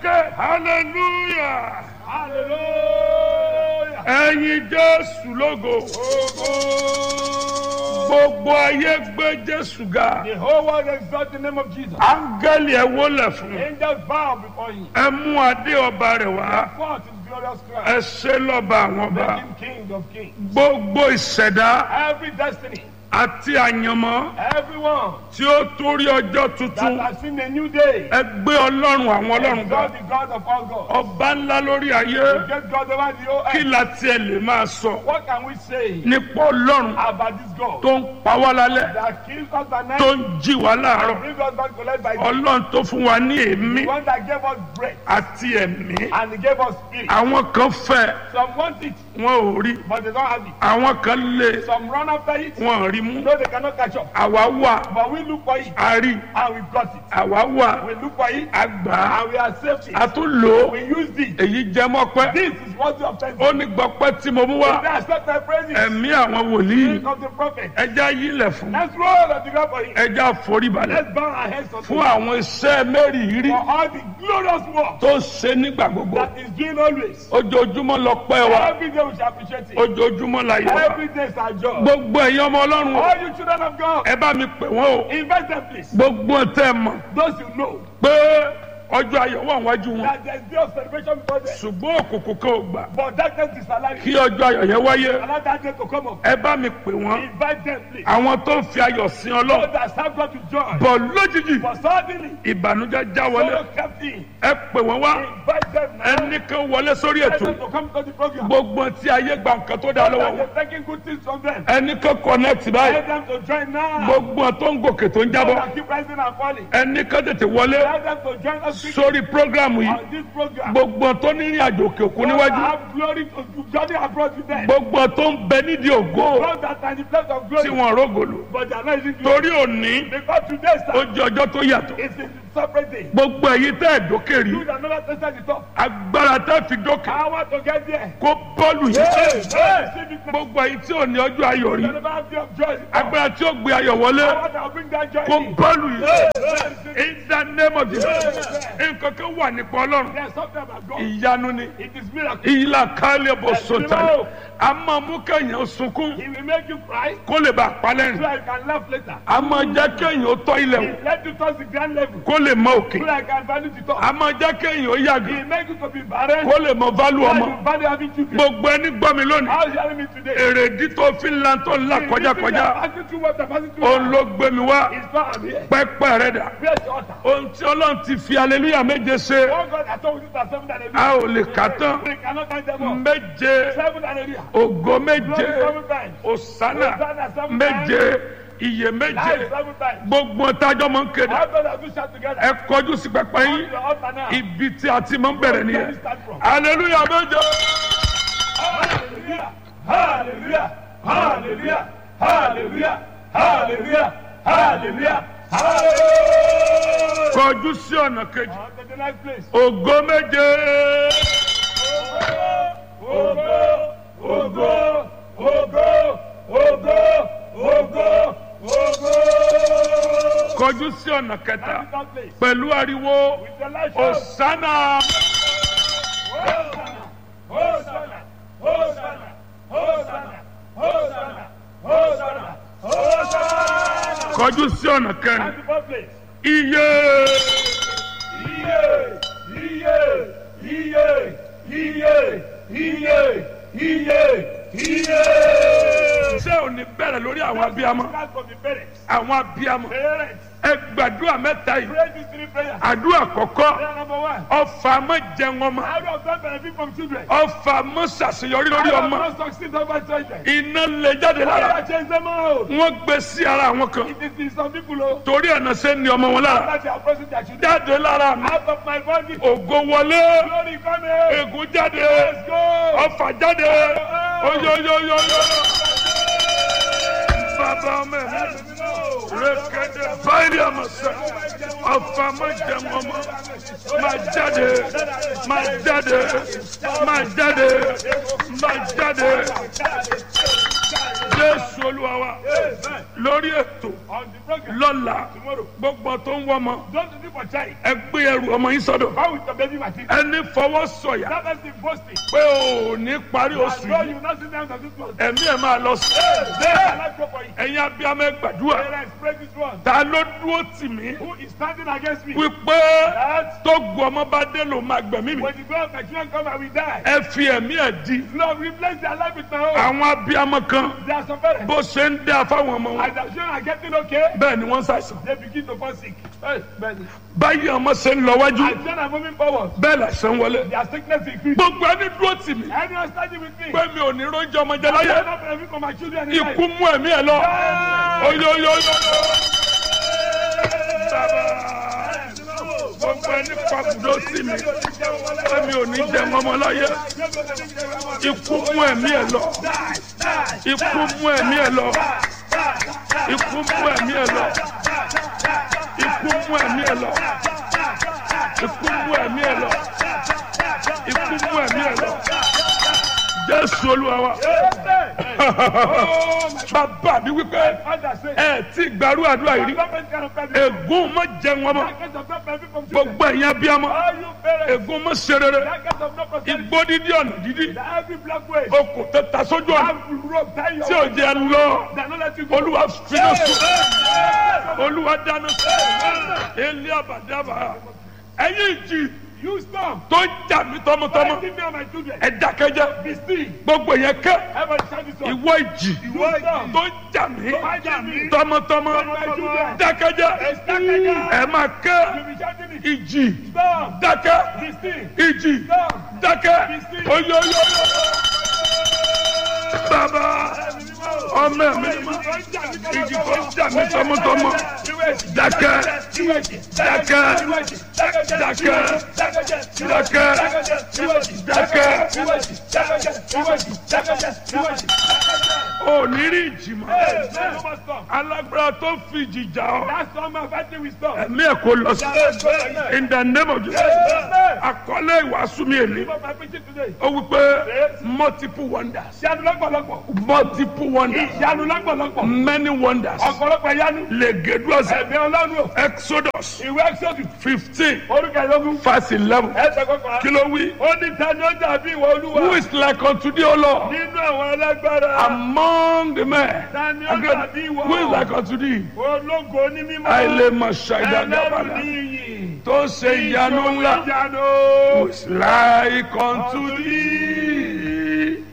ké hallelujah Hallelujah. ẹ̀yin jésù lógo gbogbo ayé gbé jésù ga The whole world exalt the name of Jesus. áńgẹ́lì ẹ̀ wólẹ̀ fún Angels bow before him. ẹ mú adé ọba rẹ̀ wá Forth his glorious ẹ crown. ṣe lọ́ba àwọn ọba Make him king of kings. gbogbo ìṣẹ̀dá Every destiny, àti àyànmọ́ everyone tí ó torí ọjọ́ that tuntun has seen a new day, ẹ gbé ọlọ́run àwọn ọlọ́run ga exalt the God of all gods. ọba ńlá lórí ayé Get God over the whole kí earth. la tiẹ̀ lè máa sọ What can we say nípa ọlọ́run about this God tó ń pa wá lálẹ́ that kills us at night tó ń jí wá láàárọ̀ and brings us back to life by day? ọlọ́run tó fún wa ní èémí The one that gave us breath àti ẹ̀mí and he gave us spirit. àwọn kan fẹ́ Some want it, wọn ò rí but they don't have it. àwọn kan lé Some run after it, wọn ò rí mú no, they cannot catch up. àwa wà But we look for it a rí and we got it. àwa wà We look for it a gbà á and we accept a it. tún lò ó We use it. èyí jẹ mọ́pẹ́ This is what you obtain. ó ní gbọ́pẹ́ tí mo mú wá They accept my praises. ẹ̀mí àwọn wòlíì Spirit of the prophet. ẹja yílẹ̀ fún Let's roll on the ground for him. ẹja foríbalẹ̀ Let's bow our heads unto fún him àwọn iṣẹ́ mẹ́rìírí for all the glorious work tó ń ṣe nígbà gbogbo that is doing always. ojoojúmọ́ lọ pẹ́ wa Every day we shall appreciate it. ojoojúmọ́ la yẹ wa Every day is our job. gbogbo ẹ̀yin ọmọ ọlọ́run o, All you children of God, ẹ bá mi pè wọ́n o invite them please. gbogbo tẹ́ ẹ mọ̀ Those you know pé ọjọ́ ayọ̀ wà wájú wọn that there is day of celebration before them. ṣùgbọ́n òkùnkùn kan ò gbà But darkness is alive. kí ọjọ́ ayọ̀ yẹn wáyé Allow that day to come up. ẹ bá mi pè wọ́n Invite them please. àwọn tó ń fi ayọ̀ sin So ọlọ́run that serve God to join. bọ̀ lójijì But suddenly, ìbànújẹ́ já wọlé so kept in. ẹ pè wọ́n wá Invite them now. ẹnì kan wọlé sórí Invite ètò them to come to the program. gbogbo tí ayé gba nǹkan tó dá So lọ́wọ́ that wọn they're taking good things from them. ẹnì kan connect báyìí Let them to join now. gbogbo tó ń gòkè tó ń So jábọ́ that keep rising and falling. ẹnì kan tètè wọlé Let them to join us quickly sórí prógrámù yìí on this program. gbogbo tó ní ìrìn àjò òkè òkun Those that níwájú have glory to to journey abroad with them. gbogbo tó ń bẹ nídìí ògo Those that are in the place of tí glory. wọn rógòlò But they are not using glory. torí òní Because today, ó sir, jẹ ọjọ́ tó yàtọ̀ is a separate day. gbogbo èyí tẹ́ ẹ̀ dókè rí You that never tasted the top. agbára tẹ́ fi dókè I want to get there. kó bọ́ọ̀lù yìí Hey, receive it now. gbogbo èyí tí ò ní ọjọ́ ayọ̀ rí You never have day of joy. agbára tí ó gbé ayọ̀ wọlé I want to bring that joy kó in. bọ́ọ̀lù yìí Hey, receive it. in the name of Jesus nǹkan kan wà nípa ọlọ́run There's something about God. ìyanu ni It is miracle. ìyílá kálẹ̀ bọ̀ sọ̀tà a máa mú kẹ́yìn sunkún He will make you cry kó lè bá a so palẹ́rìn that you can laugh later. a máa jẹ́ kẹ́yìn ó tọ́ ilẹ̀ wò He let you touch the grand level kó lè mọ òkè so that you can value the top. a máa jẹ́ kẹ́yìn ó yàgò He make you to be barren kó lè mọ válù so ọmọ that you value having children. gbogbo ẹni gbọ́ mi lónìí How is hearing me today? èrèdí tó fi ń lan tó ń là kọjákọjá Passing through what I'm passing through òun now. ló gbé mi wá It's not I'm here. pẹ́pẹ́ rẹ̀ dà Where's the altar? ohun tí ọlọ́run ti fi aleluya méje ṣe Oh God, I told you that seven and a a ò lè kà tán We cannot count them all. méje Seven and a ògo méje Glory seven times. òsánà Hosanna seven méje iye Life méje seven times. gbogbo tájọ́ máa ń kéde How God has we shout together? ẹ kọjú sí pẹpẹ On yín the altar now. ibi tí a ti máa ń bẹ̀rẹ̀ Where we nìyẹn start from. aleluya méje Hallelujah! Hallelujah! Hallelujah! Hallelujah! Hallelujah! Hallelujah! Hallelujah! kọjú sí ọ̀nà kejì On to the next place. ògo méje Ogo! Ogo! Ogo! Ogo! Ogo! Ogo! kọjú sí ọ̀nà kẹta On to that place. pẹ̀lú ariwo With the light show. òsánà Hosanna! Hosanna! Hosanna! Hosanna! Hosanna! Hosanna! Hosanna! kọjú sí ọ̀nà kẹrin On to that place. iye Iye! Iye! Iye! Iye! Iye! Iye! Iye! ṣé ò ní bẹ̀rẹ̀ lórí àwọn abiyamọ That's from the parents. àwọn abiyamọ Parents, ẹ gbàdúrà mẹ́ta yìí pray these three prayers. àdúrà kọ̀kọ́ Prayer number one. ọfà mọ́ jẹun ọmọ How do I benefit from children? ọfà mọ́ ṣàṣeyọrí lórí How do ọmọ I not succeed over children? iná lè jáde lára How do I change them out? wọ́n gbé sí ara àwọn kan It is in some people who torí ẹ̀nà ṣe ń ní ọmọ wọn lára that they are pressing their children jáde lára mi out of my body. ògo wọlé Glory come here. ègún jáde Let's go. ọfà jáde oyoyoyoyo bàbá ọmọ ẹ̀ rékéde báyìí àmọ̀sẹ̀ ọfà mọ́ jẹun ọmọ máa jáde máa jáde máa jáde máa jáde jésù olúwa wa Amen. lórí ètò On the program lọ́la tomorrow. gbogbo tó ń wọ́mọ Don't do for child. ẹ gbé ẹrù ọmọ yín sọ́dọ̀ How with your baby Martin? ẹni fọwọ́ sọ̀yà That person boasting. pé ò ní parí I oṣù know yìí you not sit down to this one. ẹ̀mí ẹ̀ máa lọ sí Then I like go for you. ẹ̀yin abiyamọ ẹ gbàdúrà Parents, pray this one. ta ló dúró tì mí Who is standing against me? wípé That tó gu ọmọ bá dé ló máa gbẹ̀mí mi when the God of my children come, I will die. ẹ fi ẹ̀mí ẹ̀ di Lord, replace their life with my own. àwọn abiyamọ kan There are some parents. bó ṣe ń dá fáwọn ọmọ wọn As their children are getting okay, bẹ́ẹ̀ ni wọ́n ń ṣàìsàn they begin to fall sick. Hey, man. báyìí ọmọ ṣe ń lọ wájú As children are moving forward, bẹ́ẹ̀ làṣẹ ń wọlé their sickness increase. gbogbo ẹni dúró tì mí Anyone standing with me? pé mi ò ní róúnjẹ ọmọ jẹ I láyé cannot benefit from my children in life. ikú mú ẹ̀mí ẹ̀ lọ oyoyoyo gbogbo ẹni pàkúdó sí mi pé mi ò ní jẹ ọmọ láyé ikú mú ẹ̀mí ẹ̀ lọ ikú mú ẹ̀mí ẹ̀ lọ ikú mú ẹ̀mí ẹ̀ lọ ikú mú ẹ̀mí ẹ̀ lọ ikú mú ẹ̀mí ẹ̀ lọ ikú mú ẹ̀mí ẹ̀ lọ jésù olúwa wa bàbá mi wípé ẹ ti gbàrú àdúrà yìí rí ègún má jẹun ọmọ gbogbo ẹ̀yin abiyamọ ègún má ṣe rere igbó dídí ọ̀nà dídí okùn tó ta sójú ọ̀nà tí ò jẹ́ lọ olúwa finá sùn olúwa dáná sùn ilé àbàdàbà ẹ̀yin ìjì You stop. tó ń jà mí tọmọtọmọ Give me and my children. ẹ dákẹ́jẹ́ Be still. gbogbo yẹn kẹ́ Everybody shout this one. ìwọ ìjì Ìwọ ìjì. tó ń jà mí Fight me. tọmọtọmọ Tọmọtọmọ. dákẹ́jẹ́ Dákẹ́jẹ́. ẹ máa You kẹ́ be shouting it. ìjì Stop. dákẹ́ Be still. ìjì Stop. dákẹ́ oyoyoyo bàbá ọmọ mi ìjì tó ń jà mí tọmọtọmọ dákẹ́ dákẹ́ dákẹ́ dákẹ́ dákẹ́ ò ní rí ìjì mọ́ alágbára tó fi ìjì jà ọ́ That's all my fighting with stop. ẹ̀mí ẹ̀ kò lọ sí in the name of Jesus àkọlé ìwàásù mi èlé What my preaching today? ó wí pé multiple wonders Ìyanu lọ́pọ̀lọpọ̀. multiple wonders Ìyanu lọ́pọ̀lọpọ̀. many wonders Ọ̀pọ̀lọpọ̀ ìyanu. legeduas Ẹ̀mí ọlọ́run o. exodus Ìwé Exodus. fifteen Orúkọ ìlógún. verse eleven Ẹsẹ̀ kọkànlá. kí ló wí Ó ní ta ni ó dàbí ìwọ olúwa. who is like unto thee o lord Nínú àwọn alágbára. among the men Ta ni ó dàbí ìwọ. who is like unto thee Ológo ní mímọ́. àìlè mọ̀ ṣàìdá Ẹlẹ́rù ní dábàdà iyì. tó ṣe ìyanu ńlá Ìyanu. who is like unto thee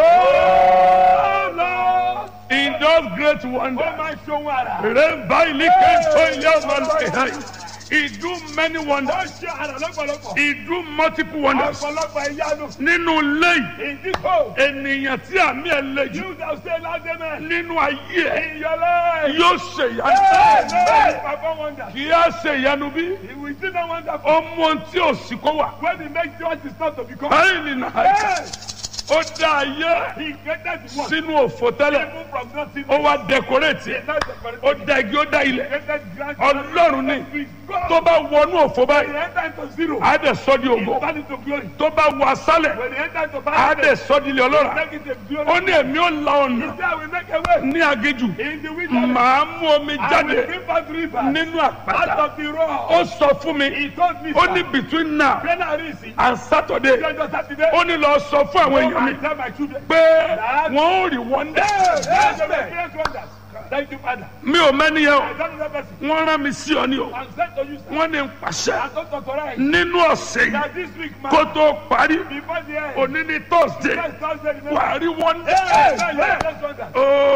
Oh Lord. in those great Ó wonders. máa ń ṣohun àrà. Remember, he can tell you about life. He do many Ó wonders. ṣe àrà lọ́pọ̀lọpọ̀. He do multiple wonders. Ọ̀pọ̀lọpọ̀ ìyanu. Nínú ilé yìí, Ìdíkò. ènìyàn tí àmì ẹ̀ lè jù You shall say loud amen. nínú ayé ẹ̀ In your life. yóò ṣe Hey, ìyanu. hey, Papa wonder. Kì í á ṣe ìyanu bí? He will still not wonderful. Ó mú ohun tí ò sí kó wà. When he makes sure it is not to become. Báyìí nìyà Hey, ó dá ayé he created the one. sínú òfò tẹ́lẹ̀. Even from nothing. Ó wá dẹkọrẹ́tì ẹ̀. Not the Ó dá igi ó dá ilẹ̀. created grand. Ọlọ́run ní With God. tó bá wọnú òfò When báyìí, he enter into zero. á dẹ̀ sọ́ di He ògo. turn into glory. Tó bá wọ asálẹ̀, When he enter into á paradise. dẹ̀ sọ́ di ilé ọlọ́ràá. Make it a glory. ó ní èmi ò la He ọ̀nà said, I will make a way. ní agéjù In the wilderness. màá mú omi I will jáde bring forth rivers. nínú Out àpáta of the rock. ó sọ fún mi He told me. ó sir, ní between now January is in. and Saturday Lọ́jọ́ Sátidé. ó ní lọ sọ fún àwọn Go èèyàn mi and tell my children. pé wọn ò rí wọ́ndà Yes, yes, yes, wonders. Thank you, Father. mi ò mẹ́ni yẹn I o don't know that person. wọ́n rán mi sí ọ ní o I'm sent to you, sir. wọ́n ní n pàṣẹ I don't authorize nínú ọ̀sẹ̀ yìí that this week, man, kó tó parí before the end, òní ní thursday next Thursday, remember. wàá rí wọ́ndà Yes, yes, yes, wonders.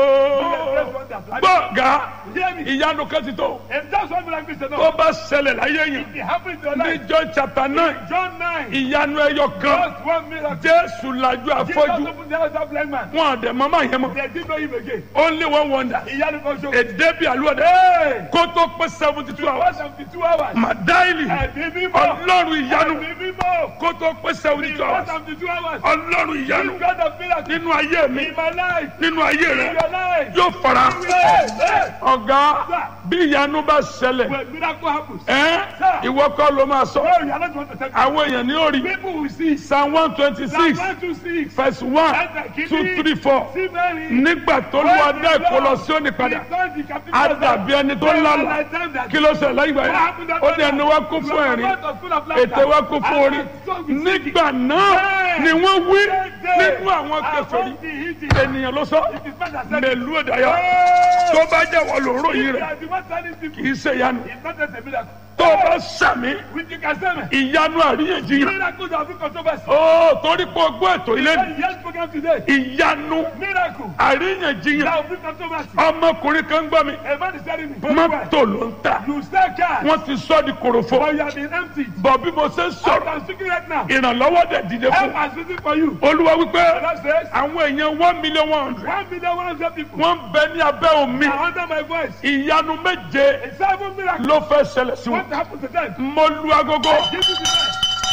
ooo gbọ̀ngà Hear me. ìyanu kan ti tó If just one like this, tó no. bá ṣẹlẹ̀ láyé yẹn It happened to your ní life. john chapter nine John 9. ìyanu ẹyọ kan Just one miracle. jésù lajú Jesus afọ́jú opened the eyes of blind man. wọn àdẹ mama yẹn mọ They didn't know him again. only one wonder Ìyanu kan ṣoṣo. èdè bíi àlùwẹ̀dẹ Hey! kó tó pé seventy two One hours seventy-two hours. màdáìlì Ẹ̀mí mímọ́. ọlọ́run ìyanu Ẹ̀mí mímọ́. kó tó pé seventy two One hours seventy-two hours. ọlọ́run ìyanu This God of miracles. nínú ayé mi In my life. nínú ayé In rẹ your life. yóò fara Hey, hey. ọ̀gá Sir. bí ìyanu bá ṣẹlẹ̀ When miracle happens, ẹ́ Sir. ìwọ kọ́ ló máa sọ no, you are not going to tell me. àwọn èèyàn ní orí People will see. psalm one twenty Psalm six 126. verse one two three four See Mary. nígbà tó lu adá ẹ̀kọ́ lọ sí òní padà á dàbí ẹni tó lálà kí ló ṣẹlẹ̀ láyé ìgbà yẹn ó ní ẹnu wa kún fún ẹ̀rín ètè wa kún fún orí nígbà náà ni wọ́n wí nínú àwọn kèfèrí ènìyàn ló sọ mẹlú ìdáyà tó bá jẹ́ wọ́n ló ròyìn rẹ̀ kì í ṣe ìyanu tó bá sàmì ìyanu àríyànjiyàn ó torí pé o gbọ́ ètò ilé ni ìyanu àríyànjiyàn ọmọkùnrin kan gbọ́ mi mọ́tò ló ń ta You sell car, wọ́n ti sọ di korofo but you have been emptied. bọ̀ bí mo ṣe ń I sọ̀rọ̀ am speaking right now. ìrànlọ́wọ́ dẹ̀ dìde Help fún has written for you. olúwa wípé The Lord says, àwọn èèyàn one million one hundred one million one hundred people wọ́n ń bẹ ní abẹ́ omi are under my voice. ìyanu méje A seven miracle. ló fẹ́ ṣẹlẹ̀ sí What wọn happened to them? mo lu agogo Give me the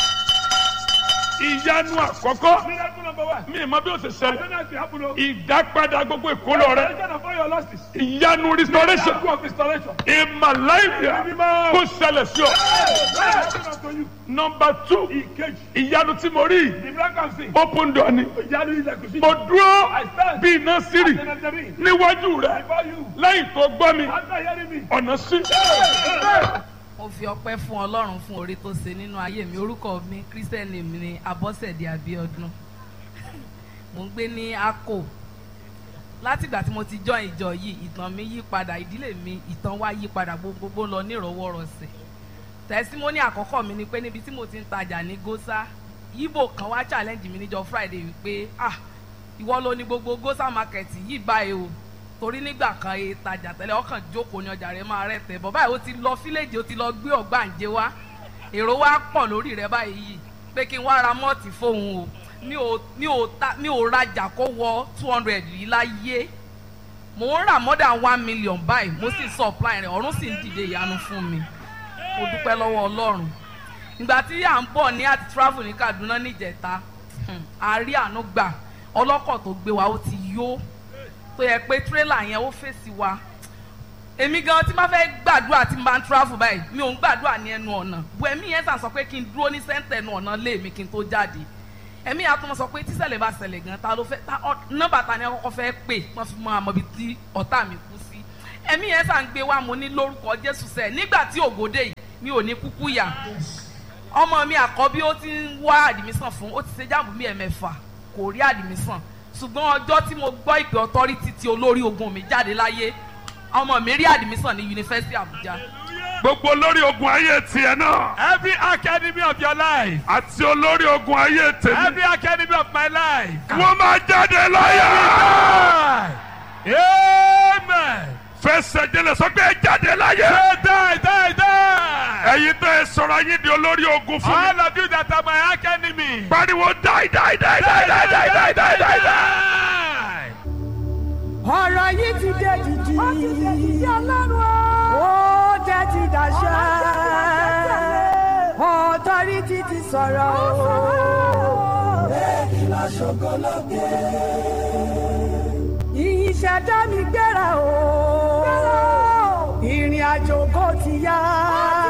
ìyanu àkọ́kọ́ Miracle number one. mi ì mọ bí ó ṣe I ṣẹlẹ̀ don't know if you happen to. ìdápadà gbogbo ìkólọ rẹ Restoration of all your losses. ìyanu restoration Miracle of restoration. ìmàláìyà kó ṣẹlẹ̀ sí ọ What happened unto you? nọmba two Ìkejì. ìyanu tí mo rí The miracle I'm seeing. open door ni Ìyanu ilẹ̀kùn sí. mo dúró I stand. bí iná sírì Senator níwájú rẹ Before you. lẹ́yìn tó gbọ́ mi After hearing me. ọ̀nà sí. mo fi ọpẹ́ fún Ọlọ́run fún oore tó ṣe nínú ayé mi orúkọ mi kírísítẹ́nì mi ni Abọ́sẹ̀dé Abíọ́dún mo ń gbé ní Akko látìgbà tí mo ti join ìjọ yìí ìtàn mi yí padà ìdílé mi ìtàn wa yí padà gbogbogbò lọ nírọ̀wọ́rọ̀sẹ̀ tẹsímọ́nì àkọ́kọ́ mi ni pé níbi tí mo ti ń tajà ní Gósà yíbò kan wá challenge mi níjọ́ Friday wípé ah ìwọ ló ní gbogbo Gósà market yìí báyìí o torí nígbà kan e tajà tẹ́lẹ̀ ọkàn jókòó ní ọjà rẹ̀ máa rẹ̀ tẹ̀ bọ̀ báyìí ó ti lọ fíléèjì ó ti lọ gbé ọ̀gbàǹjẹ wá èrò wa pọ̀ lórí rẹ̀ báyìí yìí pé kí n wá ra mọ́ọ̀tì fóun o mi ò mi ò ta mi ò rajà kó wọ two hundred yìí láyé mò ń rà more than one million báyìí mo sì supply rẹ̀ ọ̀run sì ń dìde ìyanu fún mi mo dúpẹ́ lọ́wọ́ Ọlọ́run ìgbà tí à ń bọ̀ ní àti travel ní Kaduna níjẹta a rí àánú gbà ọlọ́kọ̀ tó gbé wa ó ti yó tó yẹ pé tírélà yẹn ó fèsì wa èmi gan tí máa fẹ́ gbàdúrà tí n bá ń travel báyìí mi ò ń gbàdúrà ní ẹnu ọ̀nà bu ẹ̀mí yẹn sàn sọ pé kí n dúró ní sẹ́ńtẹ̀ ẹnu ọ̀nà lé mi kí n tó jáde ẹ̀mí yẹn àtúmọ̀ sọ pé tíṣẹ̀lẹ̀ bá ṣẹlẹ̀ gan ta ló fẹ́ ta nọ́mbà ta ni ọkọ̀ fẹ́ pè wọ́n fi mọ àmọ́ ibi tí ọ̀tá mi kú sí ẹ̀mí yẹn sàn gbé wa mo ní lórúkọ Jésù sẹ́ẹ̀ nígbà tí ògòdè yìí mi ò ní kúkú yà ọmọ mi àkọ́bí ó ti ń wá àdìmísàn fún ó ti ṣe jáàmù bí ẹ̀mẹ́fà kò rí àdìmísàn ṣùgbọ́n ọjọ́ tí mo gbọ́ ìpè ọtọ́rítì tí olórí ogun mi jáde láyé ọmọ mi rí àdìmísàn ní yunifásitì Àbújá. gbogbo olórí ogun ayé tiẹ̀ náà Every academy of your life. àti olórí ogun ayé tèmi Every academy of my life. wọ́n máa jáde láyà. Amen. fẹsẹ̀ jẹlẹ̀ sọ pé ẹ jáde láyà. Say die, die, die. ẹ̀yin tẹ́ ẹ sọ̀rọ̀ ayé di olórí ogun fún mi. All of you that are my academy. pariwo die die die die die die die die die die. ọ̀rọ̀ yìí ti dé dìdì. ó ti dé dìdì ọlọ́run o. ó jẹ́ ti dàṣà. ọ̀tọ́rìtì ti sọ̀rọ̀ o. bẹ́ẹ̀ni lọ ṣògo lókè. ìṣẹ̀dá mi gbéra o. ìrìn àjò kò ti yá.